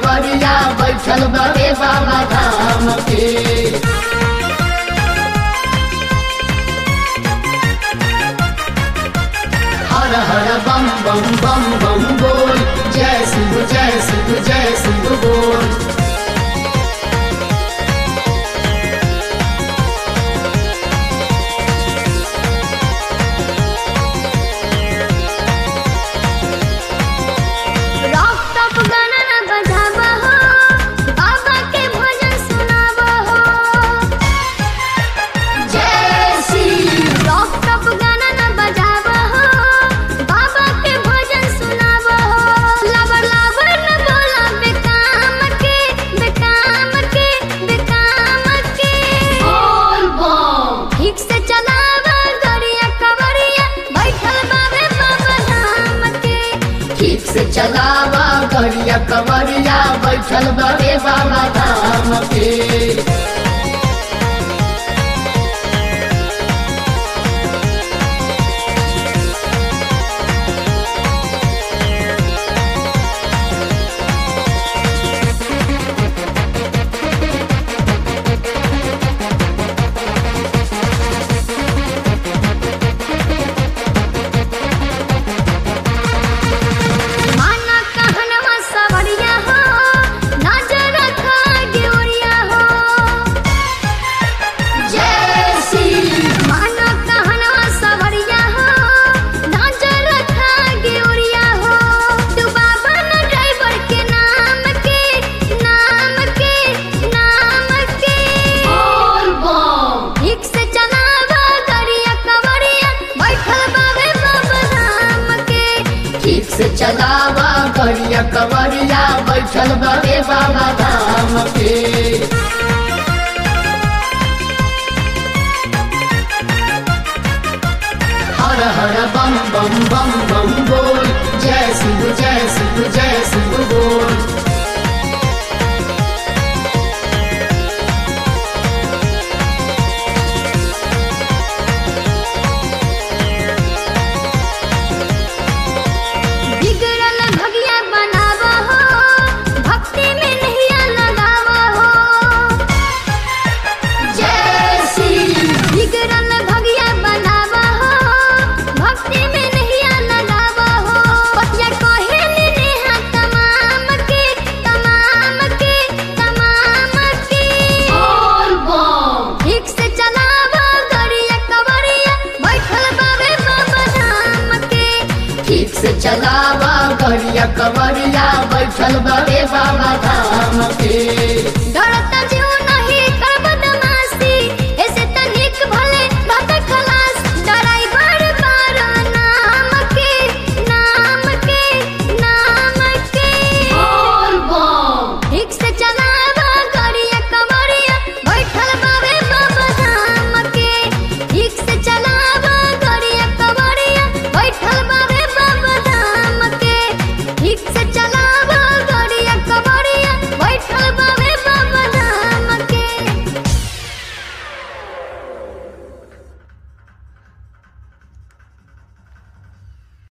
कवरिया बैठल बड़े बाबा धाम के हर हर बम बम बम बम बोल जय शिव जय शिव जय शिव बोल रॉक टॉप गाना ना बजावा हो बाबा के भजन सुनावा हो जय शिव रॉक टॉप गाना ना बजावा हो बाबा के भजन सुनावा हो लबर लबर न बोला बेकाम के बेकाम के बेकाम के बोल बम ठीक से चलावा गरिया कवरिया बैठल बाबे बाबा धाम के ठीक से चलावा करिया कवरिया बैठल बड़े बाबा धाम के माना कहनवा सवरिया हो नजर रखा ड्योरिया हो जय शिव माना कहनवा सवरिया हो नजर रखा ड्योरिया हो तू बाबा न ड्राइवर के नाम के नाम के नाम के बोल बम ठीक से चलावा गरिया कवरिया बैठल बाबे बाबा धाम के ठीक से चलावा करिया कवरिया बैठल बड़े बाबा धाम के हर हर बम बम बम बम बोल जय शिव जय शिव जय शिव बोल बिगड़ल भगिया बनावा हो भक्ति में नहिया लगावा हो जय शिव बिगड़ल भगिया बनावा हो भक्ति में नहिया लगावा हो पतिया कहे नेहा तमाम के तमाम के तमाम के बोल बम ठीक से चलावा गरिया कवरिया बैठल बाबे बाबा धाम के ठीक से चलावा करिया कवरिया बैठल बड़े बाबा